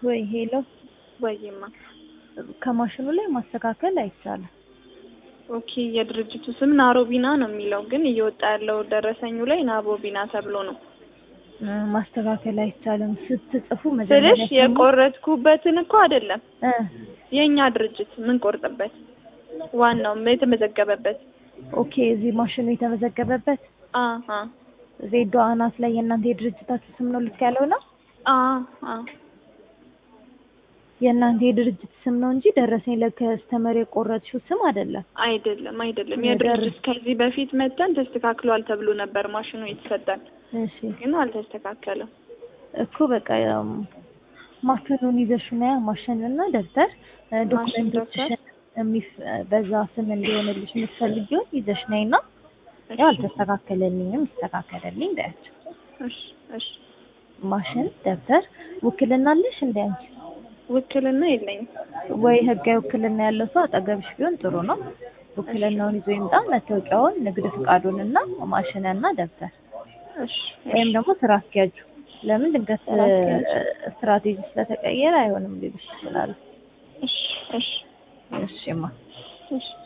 ወይ ሄሎ፣ ወይማ ከማሽኑ ላይ ማስተካከል አይቻልም። ኦኬ የድርጅቱ ስም ናሮቢና ነው የሚለው ግን እየወጣ ያለው ደረሰኙ ላይ ናቦቢና ተብሎ ነው እ ማስተካከል አይቻልም ስትጽፉ ስልሽ መጀመሪያ የቆረጥኩበትን እኮ አይደለም እ የእኛ ድርጅት ምን ቆርጥበት ዋናው የተመዘገበበት ኦኬ እዚህ ማሽኑ የተመዘገበበት አ አ ዜዶ አናት ላይ የእናንተ የድርጅታችሁ ስም ነው ልክ ያለው ነው። አ አ የእናንተ የድርጅት ስም ነው እንጂ ደረሰኝ ለከስተመር የቆረጥሽው ስም አይደለም። አይደለም አይደለም የደር- የድርጅት ከዚህ በፊት መተን ተስተካክሏል ተብሎ ነበር ማሽኑ የተሰጠን እሺ ግን አልተስተካከለም እኮ በቃ ያው ማሽኑን ይዘሽ ነያ ማሽንና ደብተር እ ዶክመንቶችሽን የሚፍ- በዛ ስም እንዲሆንልሽ የምትፈልጊውን ይዘሽ ነይና ያው አልተስተካከለልኝም ይስተካከለልኝ በያቸው። እሺ እሺ ማሽን፣ ደብተር፣ ውክልና አለሽ እንደ አንቺ ውክልና የለኝም ወይ ህጋዊ ውክልና ያለው ሰው አጠገብሽ ቢሆን ጥሩ ነው። ውክልናውን ይዞ ይምጣ፣ መታወቂያውን፣ ንግድ ፍቃዱንና ማሽንና ደብተር እሺ ወይም ደግሞ ስራ አስኪያጁ። ለምን ድንገት ስራ አስኪያጁ። ስትራቴጂ ስለተቀየረ አይሆንም ሊሉሽ ይችላሉ። እሺ እሺ እሺማ እሺ